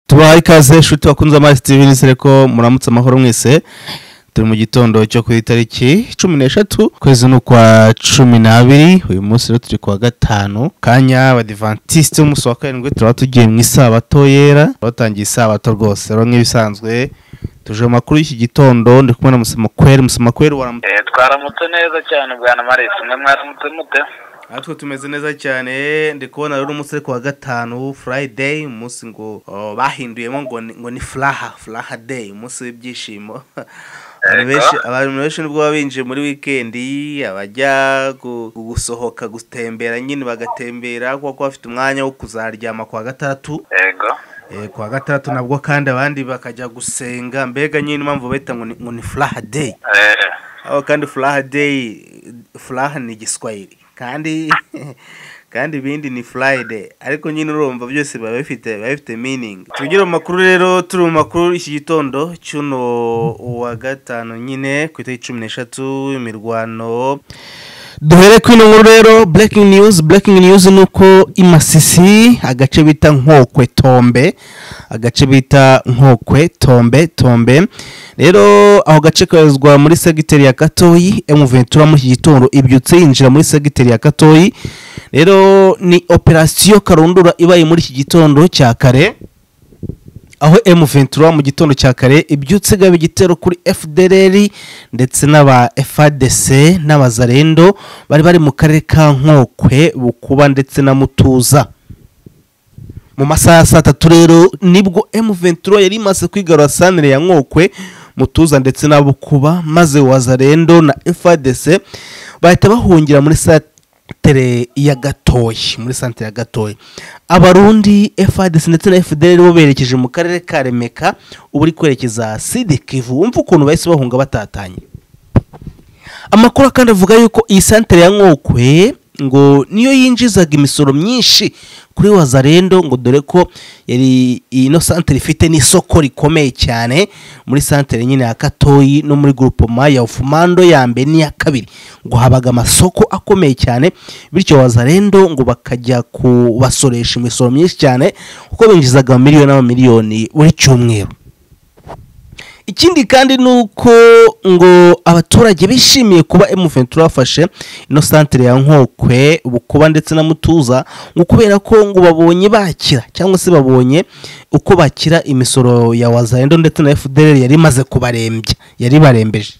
tubaha ikaze nshuti bakunze amazi tv nizere ko muramutse amahoro mwese turi mu gitondo cyo ku itariki cumi n'eshatu ukwezi ni ukwa cumi n'abiri uyu munsi rero turi kuwa gatanu kanya abadivantisite b'umunsi wa karindwi turaba tugiye mu isabato yera batangiye isabato rwose rero nk'ibisanzwe tuje mu makuru y'iki gitondo ndi kumwe na musamakweri musamakweri waramutse Eh, twaramutse neza cyane bwana marisi mwe mwaramutse mute natwe tumeze neza cyane ndi kubona rero umunsi uri kuwa gatanu furayideyi umunsi ngo oh, bahinduyemo ngo ni- ngo ni furaha furaha deyi umunsi w'ibyishimo abantu Yego. benshi abantu benshi nibwo baba binjiye muri wikendi abajya gu- gusohoka gutembera nyine bagatembera kuko bafite umwanya wo kuzaryama kuwa gatandatu yego Eh, kuwa gatandatu nabwo kandi abandi bakajya gusenga mbega nyine impamvu bahita ngo ni- ngo ni furaha deyi Eh, aho kandi furaha deyi furaha ni igiswahili kandi kandi ibindi ni furayide ariko nyine urumva byose biba bifite biba bifite miningi tugira mu makuru rero turi mu makuru iki gitondo cy'uno wa gatanu nyine ku itariki cumi n'eshatu imirwano duhere ku ino nkuru rero breaking news breaking news ni uko i masisi agace bita nkokwe tombe agace bita nkokwe tombe tombe rero aho gace koherezwa muri segiteri ya gatoyi emuventura muri iki gitondo ibyutse yinjira muri segiteri ya gatoyi rero ni operasiyo karundura ibaye muri iki gitondo cya kare aho M23 mu gitondo cya kare ibyutse gaba igitero kuri FDLR ndetse n'aba FADC n'abazarendo bari bari mu karere ka Nkokwe Bukuba ndetse na Mutuza mu masaha ya saa tatu rero nibwo M23 yari imaze kwigarura santere ya Nkokwe Mutuza ndetse na Bukuba maze Wazarendo na FADC bahita bahungira muri santere ya Gatoyi muri santere ya Gatoyi abarundi FADC ndetse na FDL bo berekeje mu karere ka Remeka ubu uri kwerekeza Sidikivu wumva ukuntu bahise bahunga batatanye amakuru kandi avuga yuko iyi santere ya Nkokwe ngo niyo yinjizaga imisoro myinshi kuri Wazarendo ngo dore ko yari ino santere ifite n'isoko rikomeye cyane muri santere nyine ya Katoyi no muri groupement ya Ufumando ya mbere n'iya kabiri ngo habaga amasoko akomeye cyane bityo Wazarendo ngo bakajya kubasoresha imisoro myinshi cyane kuko binjizaga miliyoni n'amamiliyoni buri cyumweru ikindi kandi ni uko ngo abaturage bishimiye kuba M23 bafashe ino santere ya Nkokwe Bukuba ndetse na Mutuza ngo kubera ko ngo babonye bakira cyangwa se babonye uko bakira imisoro ya Wazarendo ndetse na FDL yari imaze kubarembya yari barembeje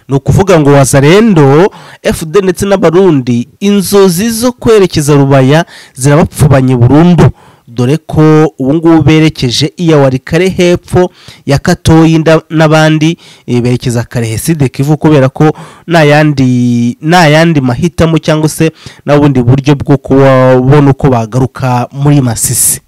ni ukuvuga ngo wazarendo fd ndetse n'abarundi inzozi zo kwerekeza rubaya zirabapfubanye burundu dore ko ubu ngubu berekeje iyawari kare hepfo ya katoyi nda- n'abandi eh, berekeza karehe sidekivu kubera ko nta yandi nta yandi mahitamo cyangwa se nta bundi buryo bwo kubona uko bagaruka muri masisi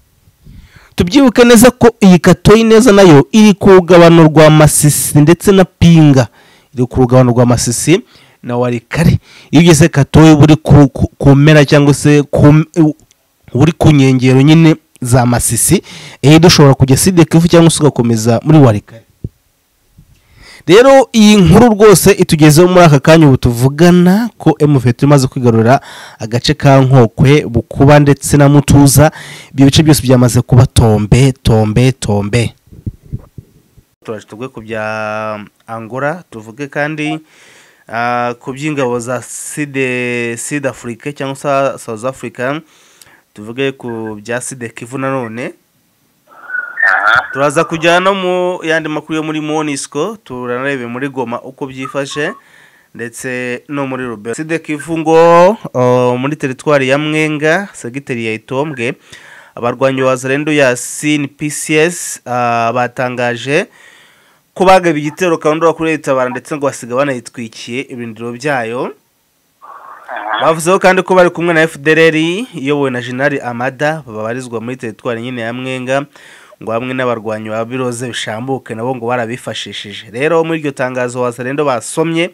tubyibuke neza ko iyi katoyi neza nayo iri ku rugabano rwa masisi ndetse na pinga iri ku rugabano rwa masisi na warikare iyo ugeze katoyi buri ku, ku, ku mpera cyangwa se ku m- u- buri ku nkengero nyine za masisi eh dushobora kujya sidekivu cyangwa se ugakomeza muri warikare rero iyi nkuru rwose itugezeho muri aka kanya ubu tuvugana ko M23 imaze kwigarurira agace ka Nkokwe Bukuba ndetse na Mutuza ibyo bice byose byamaze kuba tombe tombe tombe turaje tuvuge ku bya Angola tuvuge kandi ah, ku by'ingabo za Side Sud Africa cyangwa se South Africa tuvuge ku bya Side Kivu nanone aha turaza kujyana no mu yandi makuru yo muri monisco turanarebe muri goma uko byifashe ndetse no muri rubero sidekivu ngo uh, muri teritwari ya mwenga segiteri ya itombwe abarwanyi wa zarendo ya sin pcs uh, batangaje ko bagaba igitero karundura kuri leta ndetse ngo basiga banayitwikiye ibirindiro byayo bavuzeho kandi ko bari kumwe na fdrr iyobowe na jenali amada babarizwa muri teritwari nyine ya mwenga ngo hamwe n'abarwanyi ba biroze bishambuke nabo ngo barabifashishije rero muri iryo tangazo wazarendo basomye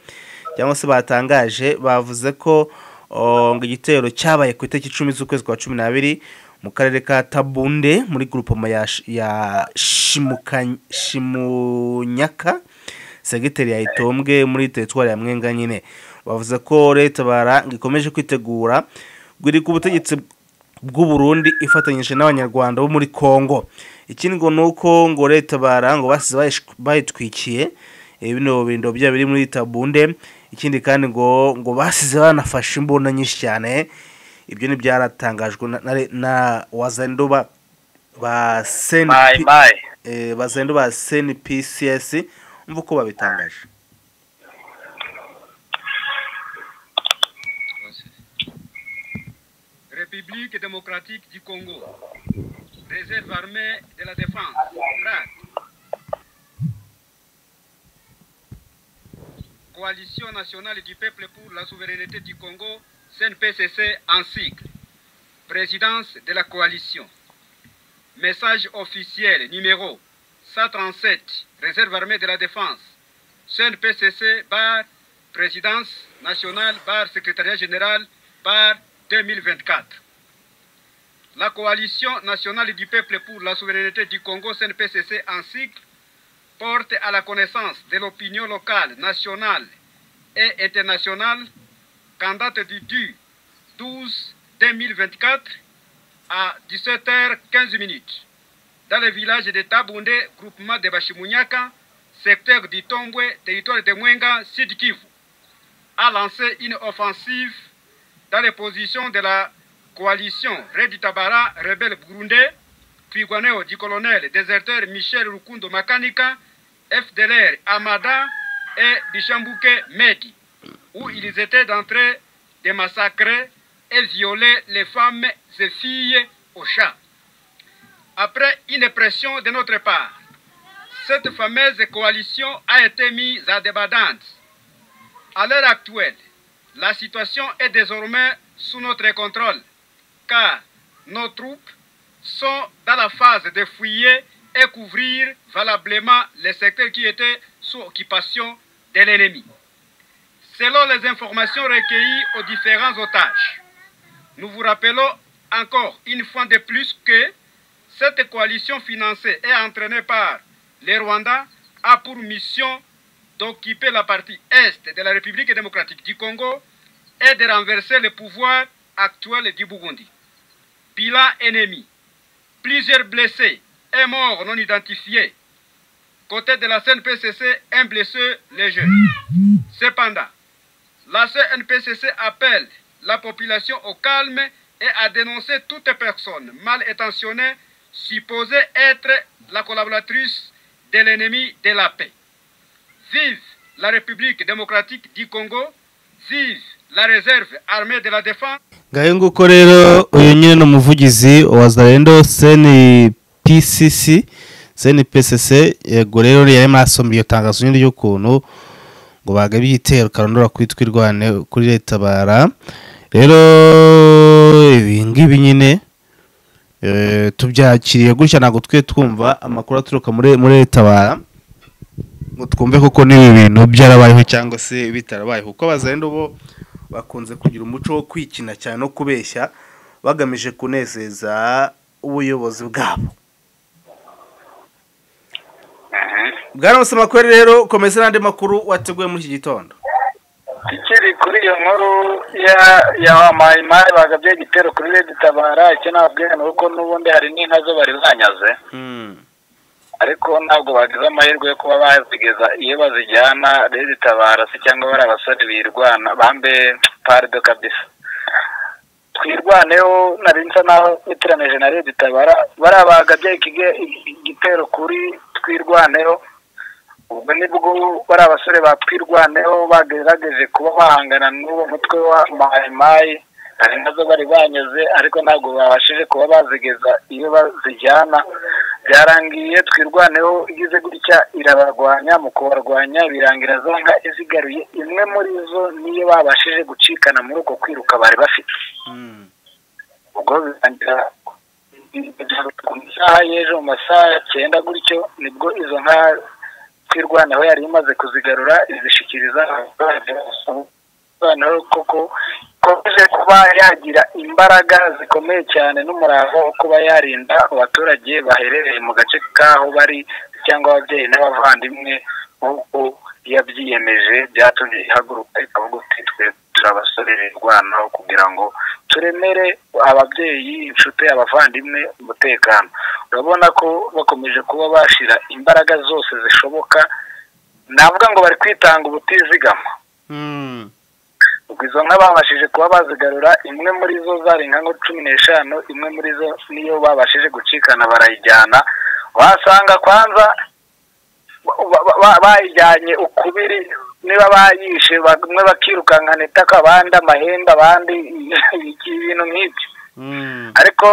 cyangwa se batangaje bavuze ko o, ngo igitero cyabaye ku itariki icumi z'ukwezi kwa cumi n'abiri mu karere ka tabunde muri grupoma ya, Sh- ya Shimuka- shimunyaka segiteri ya itombwe muri teritwari ya mwenga nyine bavuze ko leta bara ikomeje kwitegura ngo iri ku butegetsi bw'u Burundi ifatanyije n'abanyarwanda bo muri Kongo ikindi ngo ni uko ngo leta barango basize bayish- bayitwikiye eh, bino bindo bya biri muri tabunde ikindi kandi ngo ngo basize banafashe imbunda nyinshi cyane ibyo ni byaratangajwe na, na, re- na wazendo ba ba mayi SNP mayi eh, bazendo ba CNPCS umva uko babitangaje République démocratique du Congo. Réserve armée de la défense. RAD. Coalition nationale du peuple pour la souveraineté du Congo, CNPCC en cycle. Présidence de la coalition. Message officiel numéro 137, Réserve armée de la défense. CNPCC bar Présidence nationale bar Secrétariat général bar 2024. La coalition nationale du peuple pour la souveraineté du Congo CNPCC en cycle porte à la connaissance de l'opinion locale, nationale et internationale qu'en date du 10 12 2024 à 17h15 minutes dans le village de Tabunde, groupement de Bashimunyaka, secteur du Tombwe, territoire de Mwenga, Sud Kivu, a lancé une offensive dans les positions de la coalition Redi Tabara, rebelle burundais, Twigwaneo du colonel déserteur Michel Rukundo Makanika, FDLR Amada et Bichambouke Medi, où ils étaient d'entrée de massacrer et violer les femmes et filles au chat après une pression de notre part. Cette fameuse coalition a été mise à débandante. À l'heure actuelle, la situation est désormais sous notre contrôle, car nos troupes sont dans la phase de fouiller et couvrir valablement les secteurs qui étaient sous occupation de l'ennemi. Selon les informations recueillies aux différents otages, nous vous rappelons encore une fois de plus que cette coalition financée et entraînée par les Rwandais a pour mission d'occuper la partie est de la République démocratique du Congo et de renverser le pouvoir actuel du Burundi. Bilan ennemi, plusieurs blessés et morts non identifiés. Côté de la CNPCC, un blessé léger. Cependant, la CNPCC appelle la population au calme et à dénoncer toute personne mal intentionnée supposée être la collaboratrice de l'ennemi de la paix. Vive la République démocratique du Congo, vive la réserve armée de la défense. ngayo nguko rero uyu nyine ni umuvugizi wa zarendo seni pcc seni pcc yego rero yari arimo arasoma iyo tangazo nyine ry'ukuntu ngo bagabiye igitero karondora ku itwi irwane kuri leta bara rero ibi ngibi nyine eh, tubyakiriye gutya ntabwo twe twumva amakuru aturuka muri muri leta bara ngo twumve koko n'ibi bintu byarabayeho cyangwa se bitarabayeho kuko abazarendo bo bakunze kugira umuco wo kwikina cyane no kubeshya bagamije kunezeza ubuyobozi bwabo bwana amakuru rero komeza n'andi makuru wateguye muri iki gitondo ikiri kuri iyo nkuru ya ya mayi mayi bagabye igitero kuri redi tabara icyo nababwira ni uko n'ubundi hari n'inka zo bari zanyaze ariko ntabwo bagize amahirwe yo kuba bazigeza iyo bazijyana redi tabara se cyangwa bari abasore birwana bambe pardo kabisa twirwaneho nari nsa naho nitiranije na redi tabara bariya bagabye ikige- igitero kuri twirwaneho ubwo nibwo bari abasore ba twirwaneho bagerageje kuba bahangana n'uwo mutwe wa mayimayi hari nazo bari banyuze ariko ntabwo babashije kuba bazigeza iyo bazijyana byarangiye twirwaneho igize gutya irabarwanya mu kubarwanya birangira zo nka izigaruye imwe muri zo niyo babashije gucikana muri uko kwiruka bari bafite ubwo birangira ku isaha y'ejo mu masaha ya cyenda gutyo nibwo izo nka twirwanaho yari imaze kuzigarura izishikiriza abaturage noneho koko ikomeje kuba yagira imbaraga zikomeye cyane n'umurava wo kuba yarinda abaturage baherereye mu gace k'aho bari cyangwa ababyeyi n'abavandimwe nk'uko yabyiyemeje byatumye ihaguruka ikavuga uti twe turabasorera indwanaho kugira ngo turemere ababyeyi inshuti abavandimwe umutekano urabona ko bakomeje kuba bashyira imbaraga zose zishoboka navuga ngo bari kwitanga ubutizigama ubwo izo nka babashije kuba bazigarura imwe muri zo zari nka nko cumi n'eshanu imwe muri zo niyo babashije gucikana barayijyana wasanga kwanza bayijyanye ukubiri niba bayishe bamwe bakirukankana itaka abandi amahembe abandi ibintu nk'ibyo ariko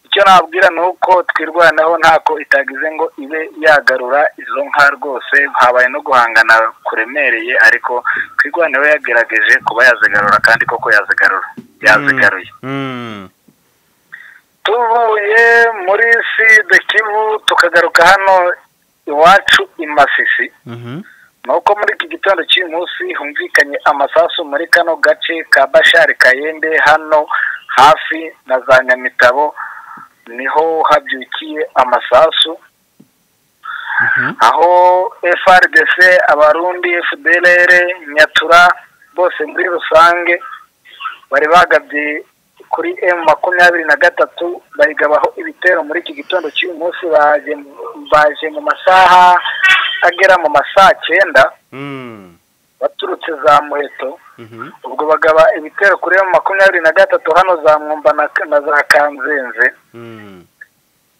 icyo nabwira ni uko twirwanaho ntako itagize ngo ibe yagarura izo nka rwose habaye no guhangana kuremereye ariko twirwanaho yagerageje kuba yazigarura kandi koko yazigarura yazigaruye tuvuye muri sida kivu tukagaruka hano iwacu i masisi ni uko muri iki gitondo cy'uyu munsi humvikanye amasasu muri kano gace ka bashari kayende hano hafi na za nyamitabo niho habyukiye amasasu aho frdc abarundi fdrr nyatura bose muri rusange bari bagabye kuri emu makumyabiri na gatatu bayigabaho ibitero muri iki gitondo cy'uyu munsi baje mu masaha agera mu masaha cyenda baturutse za muheto ubwo bagaba ibitero kuri emu makumyabiri na gatatu hano za mwumba na za kanzenze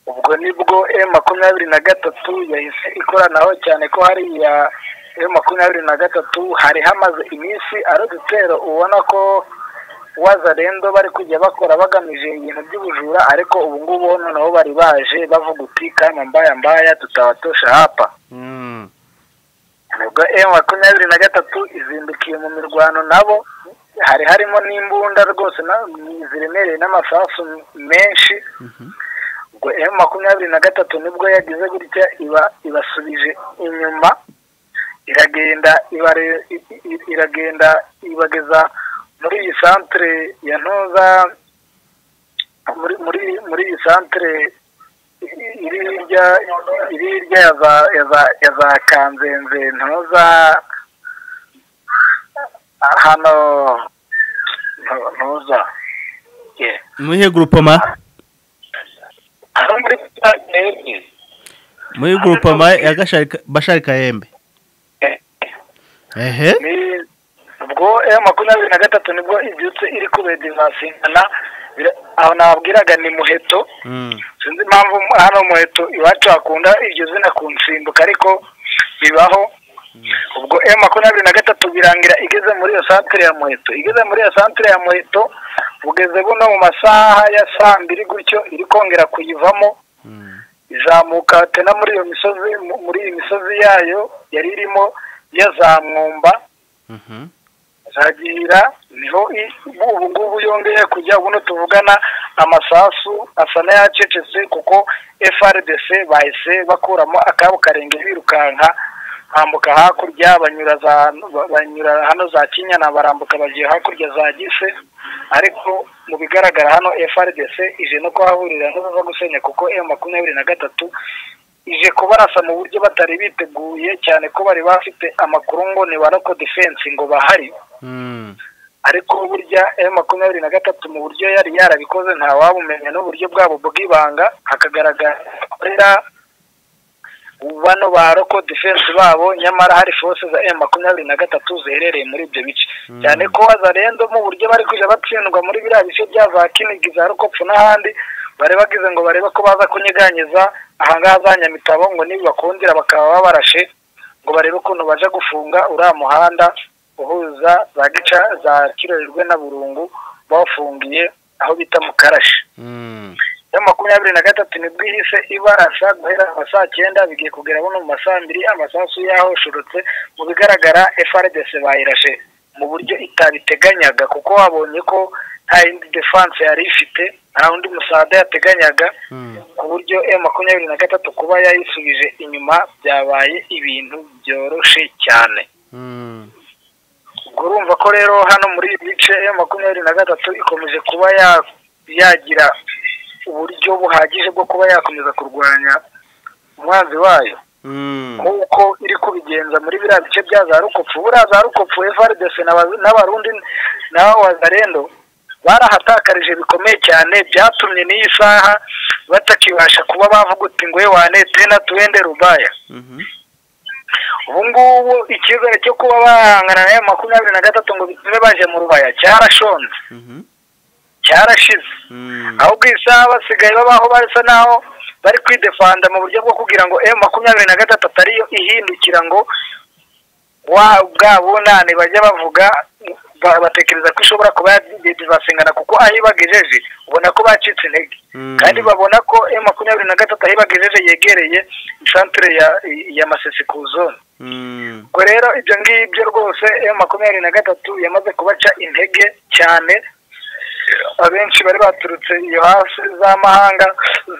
ubwo nibwo emu makumyabiri na gatatu yahise ikoranaho cyane ko hariya emu makumyabiri na gatatu hari hamaze iminsi ari udutero ubona ko wazarendo bari kujya bakora bagamije ibintu by'ubujura ariko ubu ngubu noneho bari baje bavuga uti kanya mbaya mbaya tutabatosha hapa nibwo emu makumyabiri na gatatu izindukiye mu mirwano nabo hari harimo n'imbunda rwose ziremereye n'amasasu menshi ubwo emu makumyabiri na gatatu nibwo yagize gutya iba ibasubije inyuma iragenda iragenda ibageza muri iyi santire ya ntuza muri iyi santire iri hirya iri hirya ya za kanzenze ntuza hano ntuza muhe gurupoma muri gurupoma ya bashari kayembe ehe ubwo emu makumyabiri na gatatu nibwo ibyutse iri kubedivansingana aho nababwiraga ni muheto sinzi impamvu hano muheto iwacu hakunda iryo zina ku nsimbuka ariko bibaho ubwo emu makumyabiri na gatatu birangira igeze muri iyo santire ya muheto igeze muri iyo santire ya muheto bugeze buno mu masaha ya saa mbiri gutyo iri kongera kuyivamo izamuka tena muri iyo misozi muri iyi misozi yayo yari irimo yazamwumba zagira niho ubu ngubu yongeye kujya ubuno tuvugana amasasu asa n'ayacecetse kuko frdc bahise bakuramo akabo karenge birukanka bambuka hakurya banyura banyura hano za kinyana barambuka bagiye hakurya za gise ariko mu bigaragara hano frdc ije no kuhahurira ntuza gusenya kuko emu makumyabiri na gatatu ije kubarasa mu buryo batari biteguye cyane ko bari bafite amakuru ngo ni ba roko defense ngo bahari ariko burya emu makumyabiri na gatatu mu buryo yari yarabikoze ntawabumenya n'uburyo bwabo bw'ibanga hakagaragara bano ba roko defense babo nyamara hari force za emu makumyabiri na gatatu ziherereye muri ibyo bice cyane ko wazarendo mu buryo bari kujya batsindwa muri biriya bice bya za kinigi za rukopfu n'ahandi bari bagize ngo barebe ko baza kunyeganyiza ahangaha za nyamitabo ngo nibibakundira bakaba babarashe ngo barebe ukuntu baje gufunga uriya muhanda uhuza za gica za kirorirwe na burungu bawufungiye aho bita mu karashi ya makumyabiri na gatatu nibwo ihise ibarasa guhera saa cyenda bigiye kugera buno mu masaha mbiri amasasu yahoshorotse mu bigaragara frdc bayirashe mu buryo itabiteganyaga kuko wabonye ko nta yindi defanse yari ifite nta undi musada yateganyaga ku buryo emu makumyabiri na gatatu kuba yayisubije inyuma byabaye ibintu byoroshye cyane urumva ko rero hano muri ibi bice emu makumyabiri na gatatu ikomeje kuba yagira uburyo buhagije bwo kuba yakomeza kurwanya umwanzi wayo nk'uko iri kubigenza muri biriya bice bya za rukofu buriya za rukofu evaridese n'abarundi n'abo wazarendo barahatakarije bikomeye cyane byatumye n'iyi saha batakibasha kuba bavuga uti ngo wane tena tuwende rubaya ubu ngubu icyizere cyo kuba bahangana na ya makumyabiri na gatatu ngo bitume baje mu rubaya cyarashonze cyarashize ahubwo iyi saha basigaye babaho basa naho bari kwidefanda mu buryo bwo kugira ngo emu makumyabiri na gatatu ariyo ihindukira ngo wa bwa bunani bajya bavuga batekereza ko ishobora kuba yadivasingana kuko aho iba igejeje ubona ko bacitse intege kandi babona ko emu makumyabiri na gatatu aho iba igejeje yegereye insantire ya masesi ku zone ubwo rero ibyo ngibyo rwose emu makumyabiri na gatatu yamaze kubaca intege cyane abenshi bari baturutse iyo hasi z'amahanga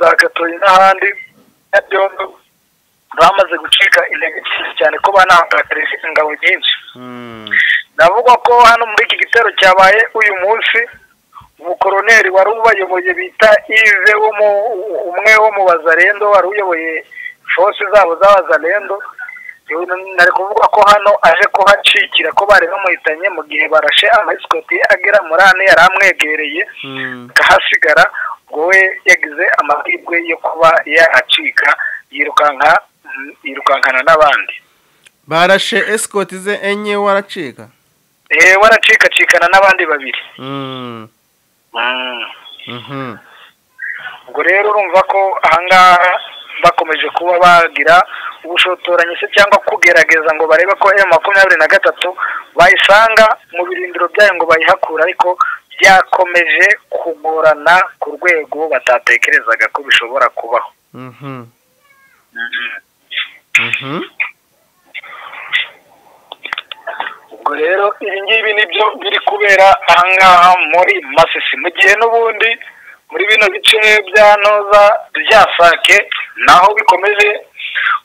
za gatoye n'ahandi na byombi bamaze gucika intege cyane ko banahagarije ingabo nyinshi navuga ko hano muri iki gitero cyabaye uyu munsi umukoroneri wari ubayoboye bita ive umwe wo mu bazarendo wari uyoboye force zabo z'abazarendo nari kuvuga ko hano aje kuhacikira ko bari bamuhitanye mu gihe barashe amasikoti agera muri ane yari amwegereye akahasigara ubwo we yagize amahirwe yo kuba yahacika yirukanka yirukankana n'abandi barashe esikoti ze enye waracika eee waracikacikana n'abandi babiri ubwo rero urumva ko ahangaha bakomeje kuba bagira ubushotoranyi se cyangwa kugerageza ngo barebe ko emu makumyabiri na gatatu bayisanga mu birindiro byayo ngo bayihakure ariko byakomeje kugorana ku rwego batatekerezaga ko bishobora kubaho ubwo rero ibi ngibi nibyo biri kubera ahangaha muri masisi mu gihe n'ubundi muri bino bice bya noza bya sake naho bikomeje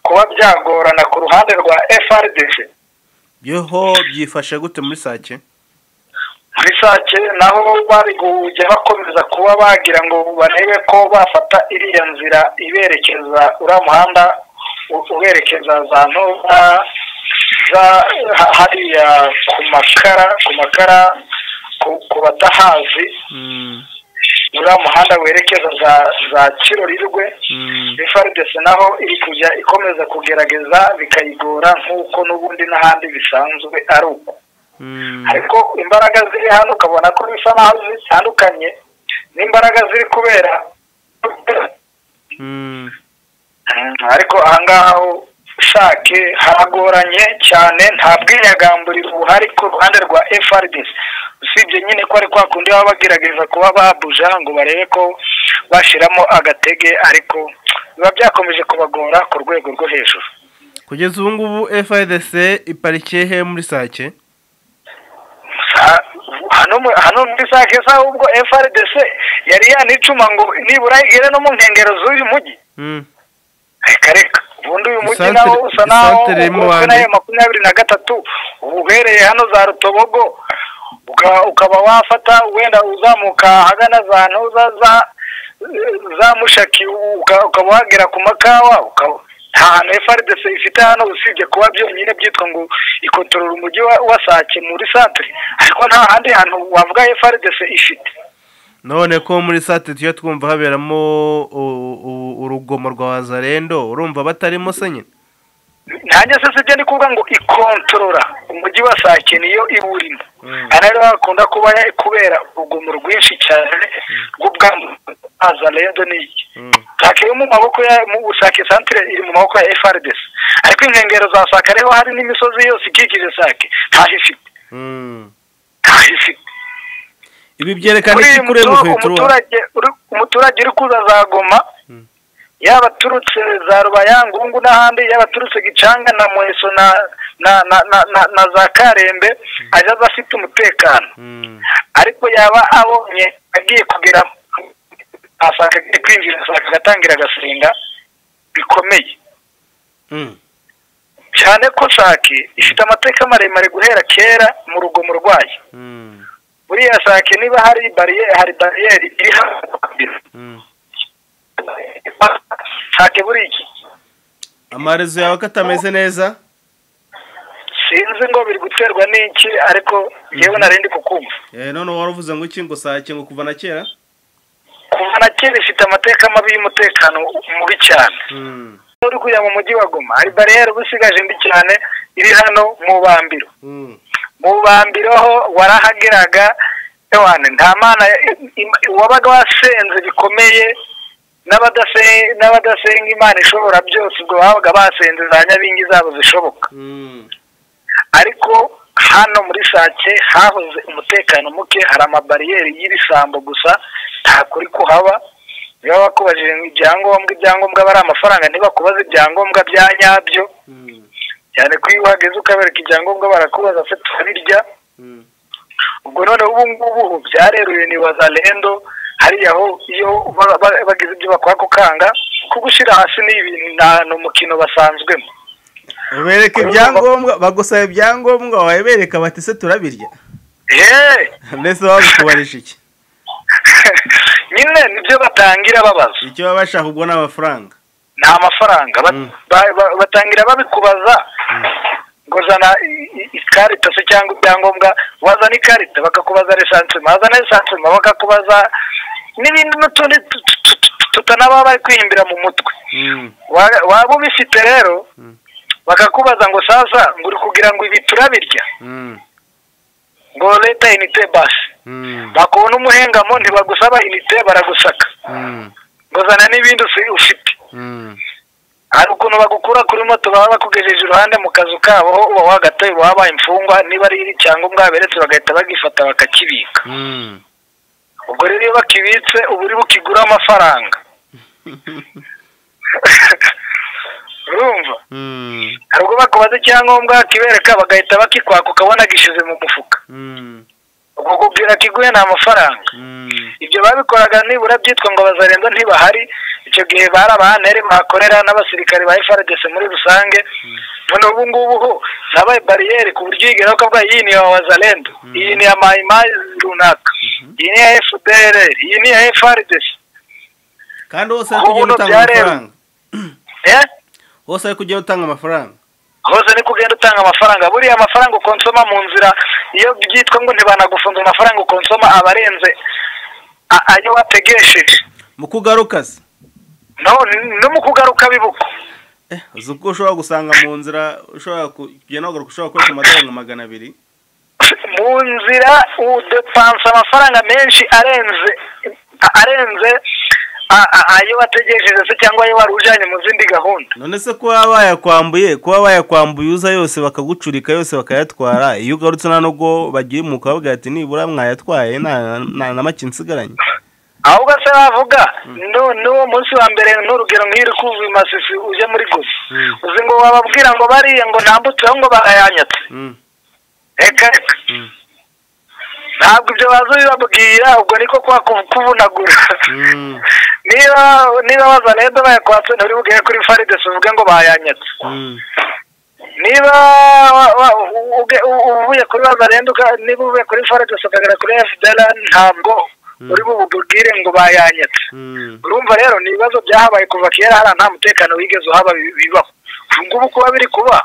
kuba byagorana ku ruhande rwa FRDC yeho byifashe gute muri sake muri sake naho bari kujya bakomeza kuba bagira ngo barebe ko bafata iriya nzira iberekeza uriya muhanda uberekeza za ntoza za hariya ku makara ku makara ku batahazi uriya muhanda werekeza za za kirorirwe efaridesi naho iri kujya ikomeza kugerageza bikayigora nk'uko n'ubundi n'ahandi bisanzwe ari uko ariko imbaraga ziri hano ukabona ko bisa naho zitandukanye n'imbaraga ziri kubera ariko ahangaha shake haragoranye cyane nta bwinyagamburiro buhari ku ruhande rwa efaridesi usibye nyine ko ari kwa kundi baba bagerageza kuba babuja ngo barebe ko bashyiramo agatege ariko biba byakomeje kubagora ku rwego rwo hejuru kugeza ubu ngubu FIDC iparikiye he muri sake hano muri sake saha ubwo FRDC yari yanicuma ngo nibura igere no mu nkengero z'uyu mujyi reka reka ubundi uyu mujyi nawo usa naho ukuntu makumyabiri na gatatu uba ubereye hano za rutobogo ukaba wafata wenda uzamuka ahagana za ntuza za za mushaki ukaba wagera ku makawa nta hantu efaridese ifite hano usibye kuba byonyine byitwa ngo ikotorora umujyi wa sake muri santire ariko nta handi hantu wavuga efaridese ifite none ko muri santire tujya twumva haberamo urugomo rwa wazarendo urumva batarimo se nyine ntange se sibyo ndi kuvuga ngo ikontorora umujyi wa sake niyo iwurimo aha rero hakunda kuba kubera urugomo rwinshi cyane rw'ubwamaza rero ni iki sake yo mu maboko ya mu sake santire iri mu maboko ya efaridesi ariko inkengero za sake ariho hari n'imisozi yose ikikije sake ntaho ifite ntaho ifite ibi byerekana iki kuri umuturage umuturage uri kuza za goma yaba aturutse za rubayangungu n'ahandi yaba aturutse gicanga na muheso na na za karembe aza afite umutekano ariko yaba abonye agiye kugera asanga agiye kwinjira asanga agatangira agasenga bikomeye cyane ko sake ifite amateka maremare guhera kera mu rugomo rwayo buriya sake niba hari bariyeri hari bariyeri iri hano sake buri iki amarezo yawe ko atameze neza sinzi ngo biri guterwa n'iki ariko yewe narindi kukumva Eh, none wari uvuze ngo iki ngo saa kingo kuva na kera kuva na kera ifite amateka mabi y'umutekano mubi cyane Mm, uri kujya mu mujyi wa goma hari bariyeri uba usigaje mbi cyane iri hano mu bambiro mm, mu bambiro ho warahageraga ewane nta mana im- wabaga wasenze bikomeye n'abadase- n'abadasenga imana ishobora byose ubwo babaga basenze za nyabingi zabo zishoboka mm, ariko hano muri sake hahoze umutekano muke hari amabariyeri y'ibisambo gusa ntakuri kuhaba niba bakubajije ngo ibyangombwa ibyangombwa aba ari amafaranga ntibakubaze ibyangombwa bya nyabyo mm, cyane ko iyo uhageze ukabereka ibyangombwa barakubaza se turabirya mm, ubwo noneho ubu ngubu byareruye ni wazalendo hariya ho iyo ba- ba- bagize ibyo bakwaka ukanga kugushyira hasi ni ibintu nta- ni umukino basanzwemo ubereka ibyangombwa bagusaba ibyangombwa wabereka bati se turabirya yeee mbese bagukubarisha iki nyine nibyo batangira babaza icyo baba bashaka ubwo ni amafaranga nta mafaranga Ba- Mm. ba- ba- batangira babikubaza ngo zana i- i- ikarita se cyangwa ibyangombwa wazana ikarita bakakubaza resansima wazana resansima bakakubaza n'ibindi n'utundi tu- tu- tu- tu- tutanaba bari kwihimbira mu mutwe Mm, Wa- waba ubifite rero Mm. bakakubaza ngo saza ngo uri kugira ngo ibi turabirya mm, ngo leta inite basi mm, bakubona umuhengamo ntibagusaba inite baragusaka mm, ngo zana n'ibindi usi- ufite mm, hari ukuntu bagukura kuri moto baba bakugejeje iruhande mu kazu kabo aho uba wagataye uba wabaye imfungwa niba ari icyangombwa baberetse bagahita bagifata bakakibika mm. ubwo rero iyo bakibitse uba uri bukigura amafaranga urumva Mm, hari ubwo bakubaza icyangombwa kibereka bagahita bakikwaka ukabona gishyize mu mufuka mm, ubwo kubwira kiguye ni amafaranga mm, ibyo babikoraga nibura byitwa ngo bazarenza ntibahari icyo gihe bari abahaneri bahakorera n'abasirikare ba FRDC muri rusange none ubu ngubu ho nabaye bariyeri ku buryo yigeraho kavuga iyi ni iya wazalendo iyi ni iya mayimayi runaka iyi ni iya FDR iyi ni iya FRDC kandi hose ari kugenda utanga amafaranga eh hose ari kugenda utanga amafaranga hose ni kugenda utanga amafaranga buriya amafaranga ukonsoma mu nzira iyo byitwa ngo ntibanagufunze amafaranga ukonsoma aba arenze a- ayo wategesheje mu kugaruka se no no mu kugaruka bibuko Eh, uzi ko ushobora gusanga mu nzira ushobora ku- kugenda wagaruka ushobora kureka amadolari magana abiri mu nzira udepansa amafaranga menshi arenze a- arenze a- a- ayo wategereje se cyangwa ayo wari ujyanye mu zindi gahunda none se kuba bayakwambuye kuba bayakwambuye uza yose bakagucurika yose bakayatwara iyo ugarutse nta nubwo bagiye mu kabaga ati nibura mwayatwaye nta nta na make nsigaranye aho ugase bavuga nu- n'uwo munsi wa mbere n'urugero nk'iri kuva i masisi uje muri gusa Mm. uzi ngo wababwira ngo bariya ngo ntambutseho ngo barayanyatse Mm, reka reka mm, ntabwo ibyo baza bibabwira ubwo niko kwa ku- kuvunagura mm, niba niba bazanendo bayakwatse nturibuge kuri faridesi uvuge ngo bayanyatse mm, niba wa- wa- uge- u- uvuye kuri bazarenduka niba uvuye kuri forex ukagera kuri fdr ntabwo Mm. uri bububwire ngo bayanyatse mm, urumva rero ni ibibazo byahabaye kuva kera hariya nta mutekano wigeze uhaba bi- bibaho ubu ngubu kuba biri kuba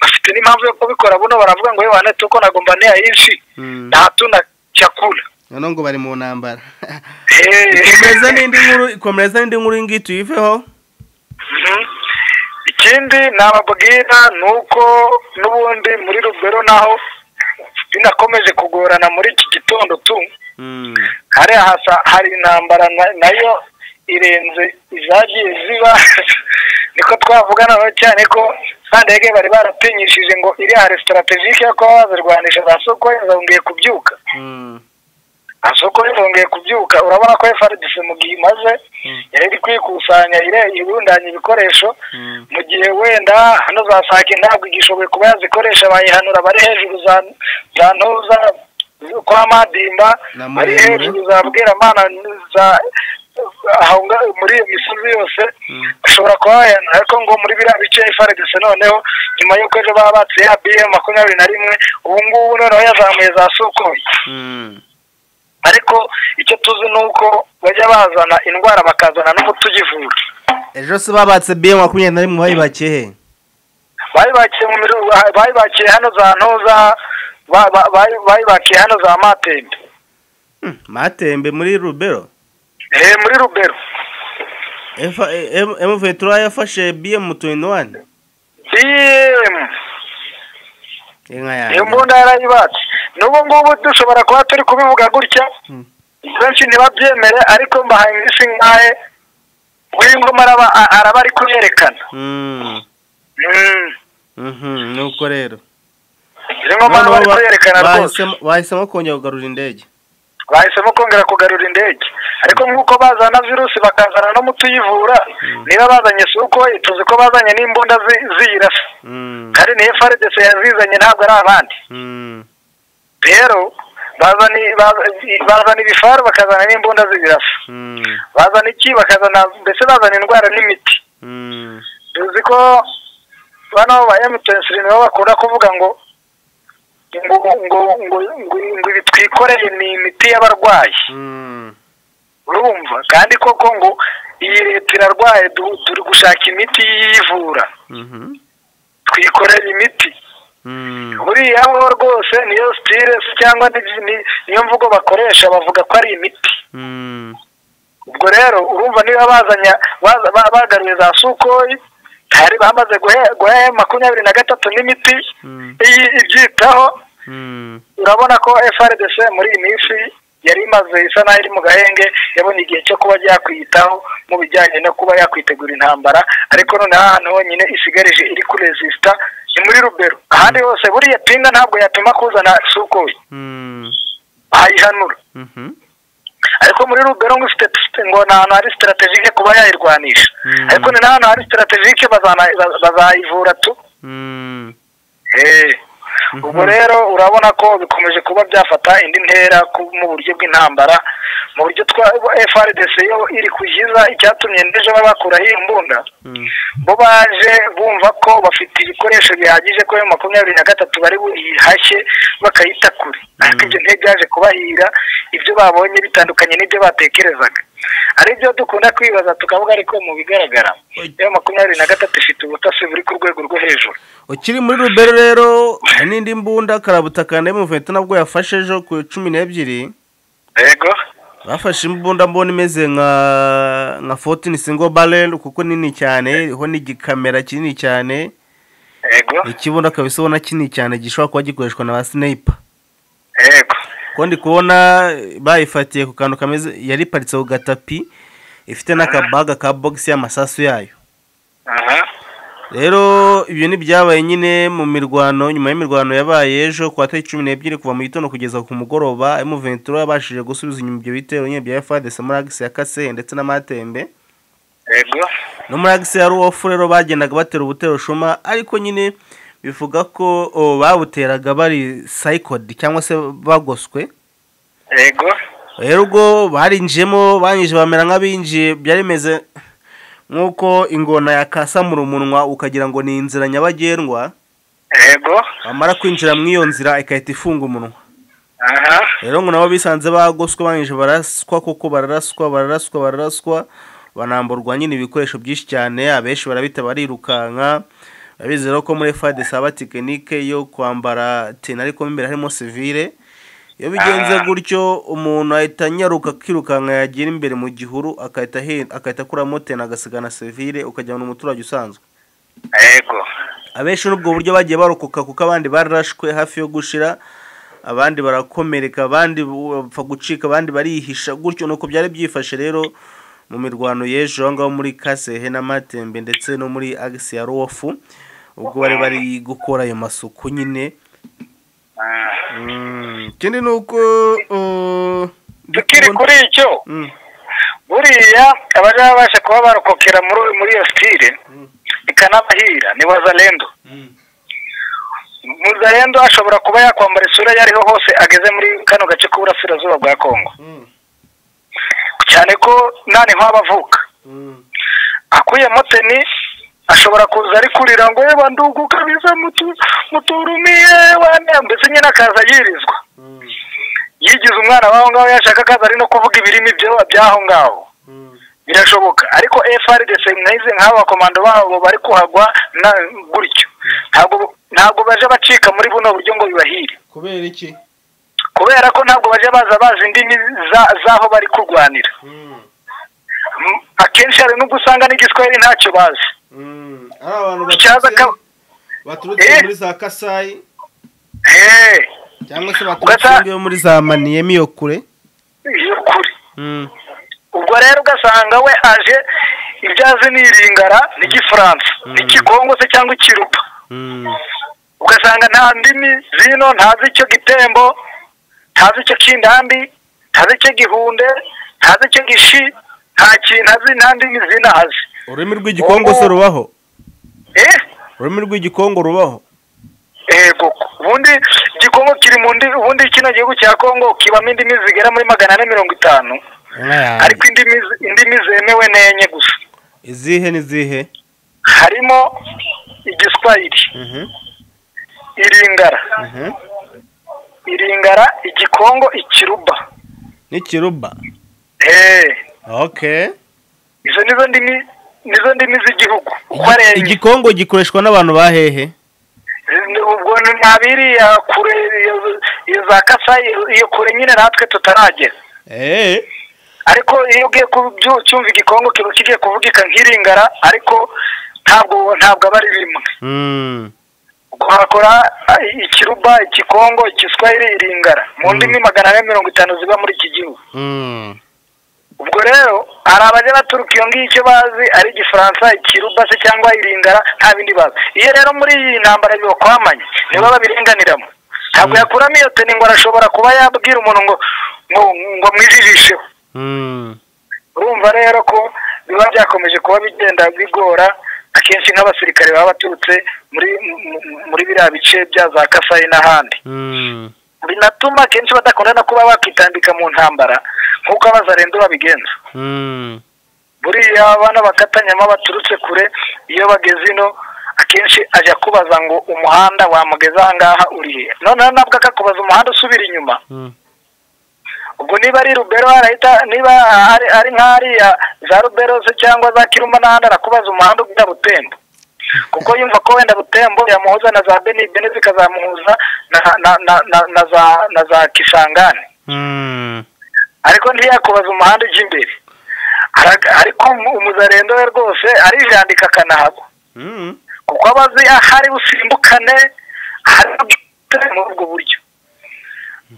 bafite n'impamvu yo kubikora buno baravuga ngo yewe netse uko nagomba neyayinshi mm. nta tuna cyakura none ngo bari mu ntambara Eh. ikomeza n'indi nkuru ikomeza n'indi nkuru iyi ngiyi tuyiveho Mhm. ikindi nababwira ni uko n'ubundi muri rubero naho binakomeje kugorana muri iki gitondo tu Mm, hariya hasa hari intambara na- nayo irenze izagiye ziba niko twavugana nayo cyane ko sandege bari baratinyishije ngo iriya resitaratejike yo kuba bazirwanisha za sokoye zongeye kubyuka mm, za sokoye zongeye kubyuka urabona ko frdc mu gihe imaze mm, yari iri kwikusanya ire- irundanya ibikoresho mm, mu gihe wenda hano za sake ntabwo igishoboye kuba yazikoresha bayihanura bari hejuru za za ntuza kwa madimba Na bari Muremure. hejuru za bweramana za aho nga- muri iyo misozi yose Mm. bashobora kuba bayihanura ariko ngo muri biriya bice ifaredese noneho nyuma y'uko ejo baba batse ya biye makumyabiri na rimwe ubu ngubu noneho yazamuye za sukoyi mm, ariko icyo tuzi ni uko bajya bazana indwara bakazana n'umuti uyivura ejo se babatse biye makumyabiri na rimwe bayibakiye he bayibakiye mu miru bayibakiye hano za ntoza ba- ba- bayi- bayibakiye hano za matembe Hmm, matembe muri rubero eh muri rubero Efa- e- em- emuvetura yafashe bm tuwini wani bm inka iyo yanjye mbunda yarayibatse n'ubu ngubu dushobora kuba turi kubivuga gutya Hmm. benshi ntibabyemere ariko mbahaye iminsi nkahe w'ingoma araba a- araba ari kuyerekana Hmm, Mm. mhm, nuko rero izi ngoma araba ari Noneho ba- kuyerekana rwose bahisemo- bahisemo kongera kugarura indege bahisemo kongera kugarura indege ariko nk'uko bazana virusi bakazana n'umuti uyivura niba bazanye sukoyi tuzi ko bazanye n'imbunda zi- ziyirasa Hmm, kandi niyo faridese yazizanye ntabwo ari abandi hmm, rero bazana i- baza- bazana ibifaru bakazana n'imbunda zibirasa hmm, bazana iki bakazana mbese bazana indwara n'imiti hmm, tuzi ko bano ba emutiyeni siri nibo bakunda kuvuga ngo ngo ngo ngo ngo ngo ibi twikoreye ni imiti y'abarwayi hmm. urumva kandi koko ngo iyi leta irarwaye du- turi gushaka imiti yivura Mhm, twikorera imiti hmm. buriya bo rwose niyo sitire se cyangwa ni- ni- niyo mvugo bakoresha bavuga ko ari imiti Hmm, ubwo rero urumva niba bazanya baza- ba- bagaruye za sukoyi hari bamaze guhe- guha makumyabiri na gatatu n'imiti hmm, iyi- ibyitaho hmm, urabona ko frdc muri iyi minsi yari imaze isa n'aho iri mu gahenge yabonye igihe cyo kuba yakwiyitaho mu bijyanye no kuba yakwitegura intambara ariko noneho ahantu honyine isigarije iri kurezisita ni muri rubero ahandi hose buriya pinga ntabwo yatuma kuzana sukoyi hmm, ayihanura mhm, ariko muri rugero ngo ifite site- ngo ni ahantu hari sitarategike kuba yayirwanisha Mm. ariko ni n'ahantu hari sitarategike bazana- ba- bazayivura tu hmm. Eh. Mhm. ubwo rero urabona ko bikomeje kuba byafata indi ntera ku- mu buryo bw'intambara mu buryo twa frdc yo iri kuyiza icyatumye ndeje babakuraho iyi mbunda Hmm, bo baje bumva ko bafite ibikoresho bihagije ko ayo makumyabiri na gatatu bari buyihashye bakayita kure ariko ibyo ntibyaje kubahira ibyo babonye bitandukanye n'ibyo batekerezaga ari byo dukunda kwibaza tukavuga ariko mu bigaragara iyo makumyabiri na gatatu ifite ubutasi buri ku rwego rwo hejuru ukiri muri rubero rero hari n'indi mbunda karabutaka na emuvetura nabwo yafashe ejo ku cumi n'ebyiri yego bafashe imbunda mbona imeze nka nka fotini singo barel kuko nini cyane iriho n'igikamera kinini cyane yego ikibunda akaba isa ubona kinini cyane gishobora kuba gikoreshwa na ba sineyipa yego kuko ndi kubona bayifatiye ku kantu kameze yari iparitse ku gatapi ifite n'akabaga ka bogisi y'amasasu yayo aha rero ibyo ntibyabaye nyine mu mirwano nyuma y'imirwano yabaye ejo ku tariki cumi n'ebyiri kuva mu gitondo kugeza ku mugoroba emu ventura yabashije gusubiza inyuma ibyo bitero nyine bya efadese muri agisi ya kaseye ndetse n'amatembe yego no muri agisi ya ruwofu rero bagendaga batera ubutero shuma ariko nyine bivuga ko o, babuteraga bari sayikodi cyangwa se bagoswe yego rero ubwo barinjiyemo banyije bamera nk'abinjiye byari bimeze nk'uko ingona yakasamura umunwa ukagira ngo ni inzira nyabagendwa yego bamara kwinjira mu iyo nzira ikahita ifunga umunwa aha rero ngo nabo bisanze bagoswe banyije baraswa kuko bararaswa bararaswa bararaswa banamburwa nyine ibikoresho byinshi cyane abenshi barabita barirukanka babizera ko muri fade saba tekinike yo kwambara tena ariko mo imbere harimo sivire iyo bigenze Ah. gutyo umuntu ahita anyaruka akirukanka yagira imbere mu gihuru agahita ahe- agahita akuramo tena agasigana sivire ukajyana umuturage usanzwe yego abenshi n'ubwo buryo bagiye barokoka kuko abandi bararashwe hafi yo gushira abandi barakomereka abandi bapfa gucika abandi barihisha gutyo nuko byari byifashe rero mu mirwano y'ejo aho ngaho muri kasehe n'amatembe ndetse no muri agisi ya ruwofu ubwo bari bari gukora ayo masuku nyine Ah. Mm, ikindi ni uko uh, tukiri kuri icyo Mm, buriya abari babasha kuba barokokera muri muri iyo sitire Mm. ikanabahira ni wazalendo mm, muzalendo ashobora kuba yakwambara isura iyo ariho hose ageze muri kano gace k'uburasirazuba bwa kongo mm, cyane ko nani nk'aho avuka mm, akuyemo teni ashobora kuza ari kurira ngo yewe ndugu kabisa mutu- muturumiye wane mbese nyine akaza yirizwa mm, yigize umwana w'aho ngaho yashaka akaza ari no kuvuga ibirimi byo- by'aho ngaho mm, birashoboka ariko FRDC mwize nk'aba komando babo bari kuhagwa na gutyo ntabwo ntabwo baje bacika muri buno buryo ngo bibahire kubera iki kubera ko ntabwo baje baza bazi indimi za- z'aho bari kurwanira Mm, M- akenshi hari n'ubwo usanga n'igiswahili ntacyo bazi mm. ari abantu Ikibazo baturutse ka- baturutse Eh? muri za kasayi eee cyangwa se baturutse Ugasa- yo muri za maniye miyo kure iyo kuri Mm, ubwo rero ugasanga we aje ibyo azi ni iringara n'igifaransa Mm. n'ikigongo se cyangwa ikirupa mm, ugasanga nta ndimi zino ntazi icyo gitembo ntazi icyo kindambi ntazi icyo gihunde ntazi icyo gishi nta kintu azi nta ndimi zino azi ururimi rw'igikongose rubaho eh ururimi rw'igikongo rubaho ego ubundi igikongo kiri mu ndi ubundi kino gihugu cya kongo kibamo indimi zigera muri magana ane mirongo itanu Inka yanjye. ariko indimi indimi zemewe ni enye gusa izihe n'izihe harimo igiswahili Mhm, iringara mhm. iringara igikongo ikiruba n'ikiruba eee okay izo nizo ndimi nizo ndimi z'igihugu uko ari enye igikongo gikoreshwa n'abantu ba hehe ubwo nta biriya kure iyo iyo za kasayi iyo kure nyine natwe tutaragera Eh, ariko iyo ugiye kubyumva igikongo kiba kigiye kuvugika nk'iringara ariko ntabwo ntabwo aba ari bimwe mm, wakora ikiruba ikikongo ikiswahili iringara mu ndimi magana ane mirongo itanu ziba muri iki gihugu mm, ubwo rero hari abajya baturuka iyo ngiyo icyo bazi ari igifaransa ikiruba se cyangwa iringara nta bindi bazi iyo rero muri iyi ntambara bibakwamanye nibo babirenganiramo ntabwo yakuramo iyo teni ngo arashobora kuba yabwira umuntu ngo ngo ngo mwijijisheho mm. urumva rero ko biba byakomeje kuba bigenda bigora akenshi nk'abasirikare baba baturutse muri mu- mu- muri biriya bice bya za kasayi n'ahandi Mm. binatuma akenshi badakunda no kuba bakitambika mu ntambara nk'uko abazarendo babigenza Mm. buriya abana bakatanyama baturutse kure iyo bageze ino akenshi ajya kubaza ngo umuhanda wamugeza aha ngaha urihe noneho nabwo akakubaza umuhanda usubira inyuma Mm. ubwo niba ari rubero arahita niba ari ari nk'ariya za rubero se cyangwa za kiruma n'ahandi arakubaza umuhanda ugana butembo kuko yumva ko wenda butembo yamuhuza na za beni beni zikazamuhuza na na na na na za na za kisangani Mm. ariko ntiyakubaza umuhanda ujya imbere Ara- ariko umu- umuzarendo we rwose arijandika akanahagwa Mm. kuko aba azi ahari busimbukane ahari bwite muri ubwo buryo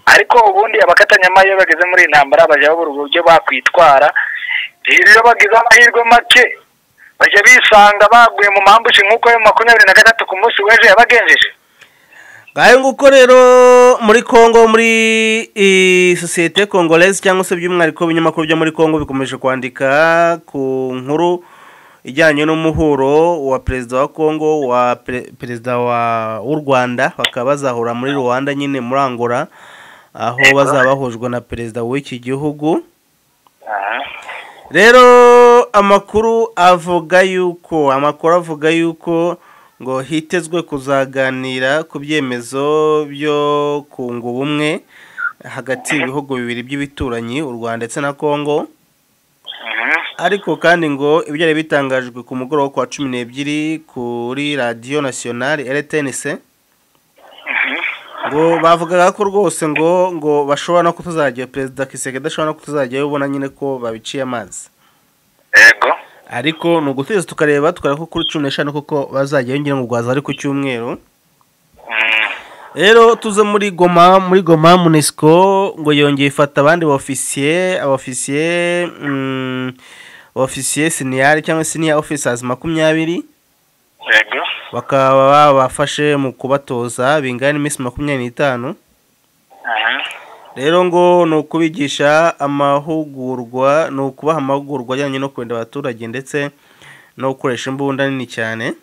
ariko ubundi abakatanyama iyo bageze muri iyi ntambara bajya babura uburyo bakwitwara rero iyo bagize amahirwe make bajya bisanga baguye mu mambushi nk'uko ayo makumyabiri na gatatu ku munsi w'ejo yabagenjeje ngayo nguko rero muri kongo muri eh, sosiyete congolese cyangwa se by'umwihariko ibinyamakuru byo muri kongo bikomeje kwandika ku nkuru ijyanye n'umuhuro wa perezida wa kongo wa pre- perezida wa- w'u rwanda bakaba bazahura muri rwanda nyine muri angola aho bazaba bahujwe na perezida w'iki gihugu rero amakuru avuga yuko amakuru avuga yuko ngo hitezwe kuzaganira ku byemezo byo kunga ubumwe hagati y'ibihugu bibiri by'ibituranyi u rwanda ndetse na kongo ariko kandi ngo ibyo byari bitangajwe ku mugoroba wo ku wa cumi n'ebyiri kuri radiyo nasiyonari rtnc ngo bavugaga ko rwose ngo ngo bashobora no kutuzajya perezida kiseke adashobora no kutuzajyayo ubona nyine ko babiciye amazi yego ariko ni ugutegereza tukareba tukareba ko kuri cumi n'eshanu koko bazajya yongera ngo rwaza ari ku cyumweru rero tuze muri goma muri goma munesiko ngo yongeye ifata abandi baofisiye abaofisiye mm, abaofisiye siniyari cyangwa siniya ofisazi makumyabiri yego bakaba babafashe mu kubatoza bingana n'iminsi makumyabiri n'itanu rero ngo ni ukubigisha amahugurwa ni ukubaha amahugurwa ajyanye no kurinda abaturage ndetse no gukoresha imbunda nini cyane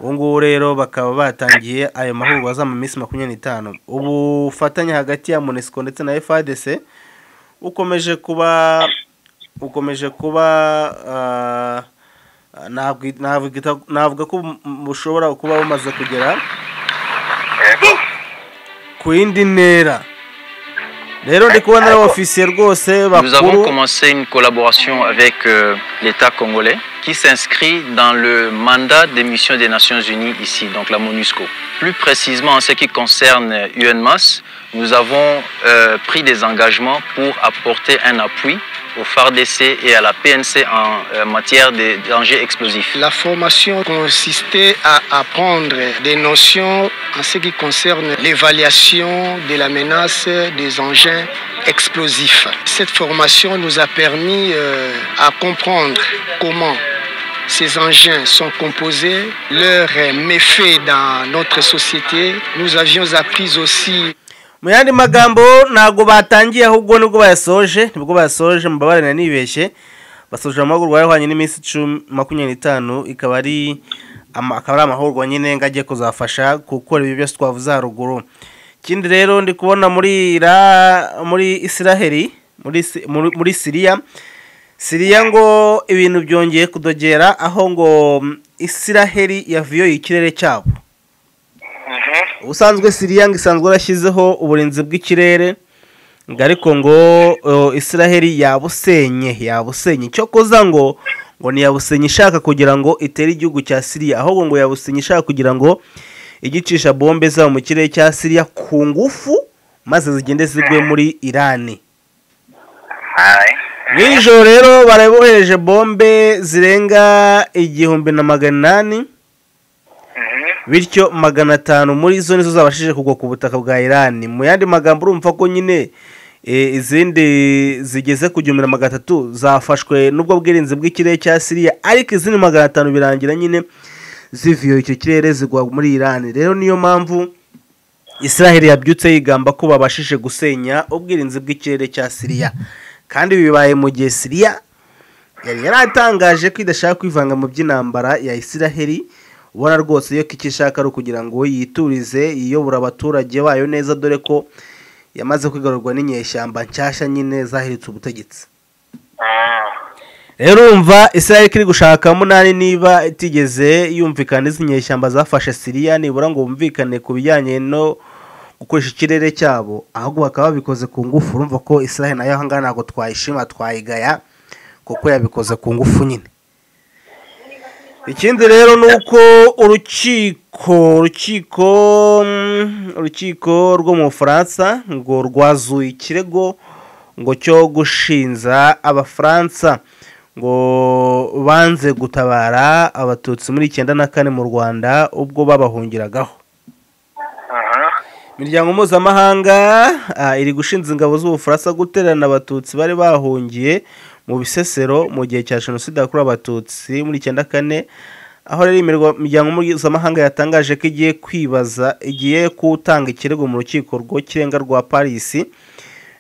ubu ngubu rero bakaba batangiye ayo mahugurwa azaba mu minsi makumyabiri n'itanu ubufatanye hagati ya munesiko ndetse na fadc bukomeje kuba bukomeje kuba ah, nabwi- nabwita- navuga ko bu- bushobora kuba bumaze kugera yego ku yindi ntera rero ndi kubona ari ofisiye rwose Nous avons bakuru commencé une collaboration avec euh, l'État congolais qui s'inscrit dans le mandat des missions des Nations Unies ici, donc la MONUSCO. Plus précisément en ce qui concerne UNMAS, nous avons euh, pris des engagements pour apporter un appui au FARDC et à la PNC en euh, matière des dangers explosifs. La formation consistait à apprendre des notions en ce qui concerne l'évaluation de la menace des engins explosifs. Cette formation nous a permis euh, à comprendre comment ces engins sont composés, leurs euh, méfaits dans notre société. Nous avions appris aussi mu yandi magambo ntabwo batangiye ahubwo nibwo bayasoje nibwo bayasoje mubabarira nibeshye basoje amahugurwa yahwanye n'iminsi icumi makumyabiri n'itanu ikaba ari ama- akaba ari amahugurwa nyine ngo ajye kuzafasha gukora ibi byose twavuze haruguru ikindi rero ndi kubona muri ira muri isiraheli muri Si- muri- muri siriya siriya ngo ibintu byongeye kudogera aho ngo mm, isiraheli yavuyoye ikirere cyabo ubusanzwe siriya ngo isanzwe yarashyizeho uburinzi bw'ikirere ngo ariko ngo uh, isiraheli yabusenye yabusenye icyo koza ngo ngo ntiyabusenye ishaka kugira ngo itere igihugu cya siriya ahubwo ngo yabusenye ishaka kugira ngo ijye icisha bombe zabo mu kirere cya siriya ku ngufu maze zigende zigwe muri irani nijoro rero barabohereje bombe zirenga igihumbi na magana inani bityo magana atanu muri zo nizo zabashije kugwa ku butaka bwa irani mu yandi magambo urumva ko nyine eh, izindi zigeze ku gihumbi na magana atatu zafashwe n'ubwo bwirinzi bw'ikirere cya siriya ariko izindi magana atanu birangira nyine zivuye icyo kirere zigwa muri irani rero niyo mpamvu israheli yabyutse yigamba ko babashije gusenya ubwirinzi bw'ikirere cya siriya kandi ibi bibaye mu gihe siriya yari yaratangaje ko idashaka kwivanga mu by'intambara ya isiraheli ubona rwose iyo ko icyo ishaka ari ukugira ngo yiturize iyobora abaturage bayo neza dore ko yamaze kwigarurwa n'inyeshyamba nshyashya nyine zahiritse ubutegetsi rero urumva israel iri gushaka munani niba itigeze yumvikana izi nyeshyamba zafashe siriya nibura ngo bumvikane ku bijyanye no gukoresha ikirere cyabo ahubwo bakaba babikoze ku ngufu urumva ko israel nayo ahangaha ntabwo twayishima twayigaya kuko yabikoze ku ngufu nyine ikindi rero ni uko urukiko urukiko mm, urukiko rwo mu bufaransa ngo rwazuye ikirego ngo cyo gushinza abafaransa ngo banze gutabara abatutsi muri icyenda na kane mu rwanda ubwo babahungiragaho imiryango mpuzamahanga ah, iri gushinza ingabo z'ubufaransa guterana abatutsi bari bahungiye mu bisesero mu gihe cya jenoside yakorewe abatutsi muri icyenda kane aho rero imirwa- imiryango mpuzamahanga yatangaje ko igiye kwibaza igiye gutanga ikirego mu rukiko rw'ikirenga rwa parisi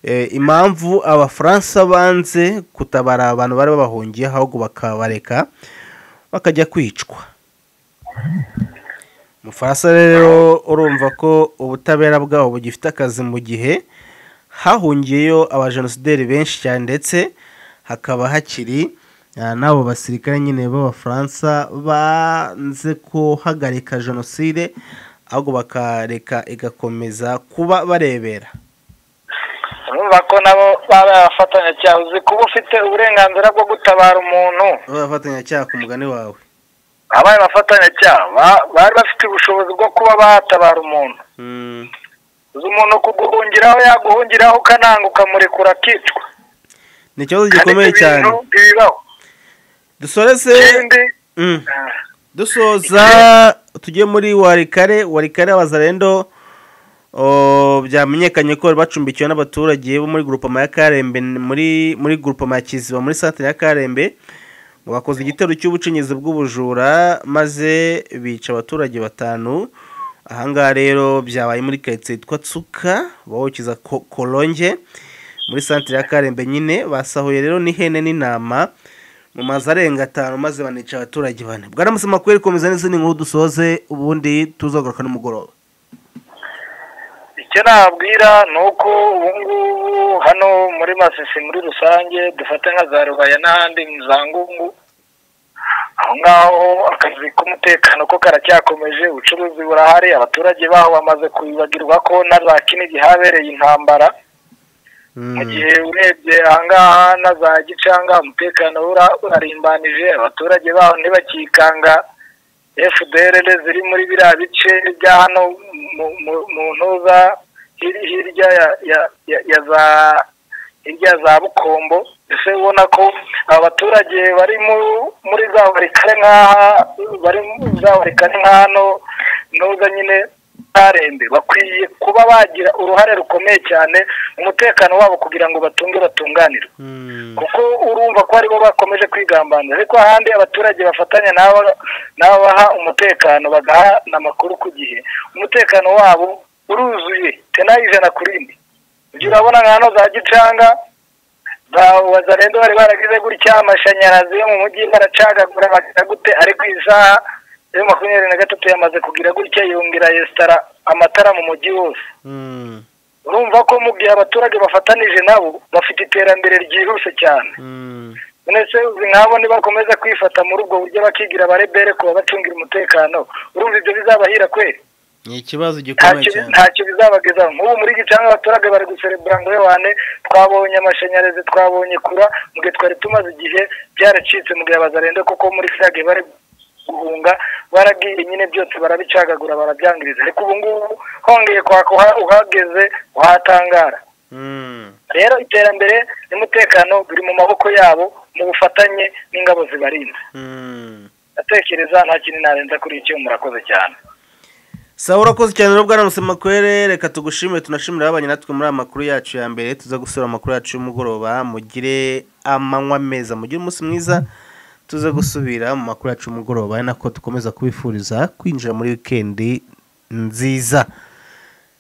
Eh, impamvu abafaransa banze kutabara abantu bari babahungiyeho ahubwo bakabareka bakajya kwicwa umufaransa rero urumva ko ubutabera bwabo bugifite akazi mu gihe hahungiyeyo abajenosideri benshi cyane ndetse hakaba hakiri ah, n'abo basirikare nyine b'abafaransa banze kuhagarika jenoside ahubwo bakareka igakomeza kuba barebera urumva ko nabo baba abafatanyacyaha uzi kuba ufite uburenganzira bwo gutabara umuntu bafatanyacyaha ku mugani wawe abaye abafatanyacyaha ba- bari bafite ubushobozi bwo kuba batabara umuntu Mm. uzi umuntu kuguhungiraho yaguhungiraho ukananga ukamurekura akicwa ni ikibazo Kandi gikomeye ibyo cyane bintu bibaho dusoreze ikindi Mm. ah, dusoza tujye muri warikare warikare abazarendo o, byamenyekanye ko bari bacumbikiwe n'abaturage bo muri grupama ya karembe muri muri grupama ya kiziba muri santere ya karembe ngo bakoze igitero cy'ubucinyizi bw'ubujura maze bica abaturage batanu ahangaha rero byabaye muri karitsiye yitwa tsuka bawokiza Ko- koronge muri santere ya karembe nyine basahuye rero n'ihene n'intama mu mazu arenga atanu maze banica abaturage bane bwaramutse makuru ikomeza n'izindi nkuru dusoze ubundi tuzagaruka n'umugoroba icyo nababwira ni uko ubungubu hano muri masisi muri rusange dufate nka za rubaya n'ahandi mu za ngungu aho ngaho akazi k'umutekano ko karacyakomeje ubucuruzi burahari abaturage baho bamaze kwibagirwa ko na za kinigi habereye intambara mu gihe urebye ahangaha na za gicanga umutekano ura- urarimbanije abaturage baho ntibakikanga fdr ziri muri biriya bice bya hano mu- mu- mu ntuza hir- hirya ya- ya- ya- ya za hirya za bukombo mbese ubona ko aba baturage bari mu- muri za barikare nk'aha bari muri za barikare nk'ahano ntuza nyine ntarembe bakwiye kuba bagira uruhare rukomeye cyane mu mutekano wabo kugira ngo batunge batunganire kuko urumva ko aribo bakomeje kwigambanira ariko ahandi abaturage bafatanya n'aba- n'ababaha umutekano bagaha n'amakuru ku gihe umutekano wabo uruzuye tenayi ijana ku rindi ujya urabona nka hano za gicanga za wazarendo bari baragize gutya amashanyarazi yo mu mujyi baracagagura bagira gute ariko iyi saha yo makumyabiri na gatatu yamaze kugira gutya yongera yesitara amatara mu mujyi wose urumva ko mu gihe abaturage bafatanije nabo bafite iterambere ryihuse cyane none se uzi nk'abo nibakomeza kwifata muri ubwo buryo bakigira abarebere kuba bacungira umutekano urumva ibyo bizabahira kweri ni ikibazo gikomeye ntacyo cyane ntacyo bizabagezaho nk'ubu muri gicanga abaturage bari guserebura ngo yewane twabonye amashanyarazi twabonye kura mu gihe twari tumaze igihe byaracitse mu gihe abazarende kuko muri sage bari guhunga baragiye nyine byose barabicagagura barabyangiriza ariko ubu ngubu hongeye kwaka uha- uhageze wahatangara Mm. rero iterambere n'umutekano biri mu maboko yabo mu bufatanye n'ingabo zibarinda Mm. ndatekereza nta kintu narenza kuri icyo murakoze cyane sawa urakoze cyane rero bwana musemakwere reka tugushimire tunashimire abanye natwe muri aya makuru yacu ya mbere tuza gusura amakuru yacu y'umugoroba mugire amanywa meza mugire umunsi mwiza tuze gusubira mu makuru yacu y'umugoroba ari nako dukomeza kubifuriza kwinjira muri wikendi nziza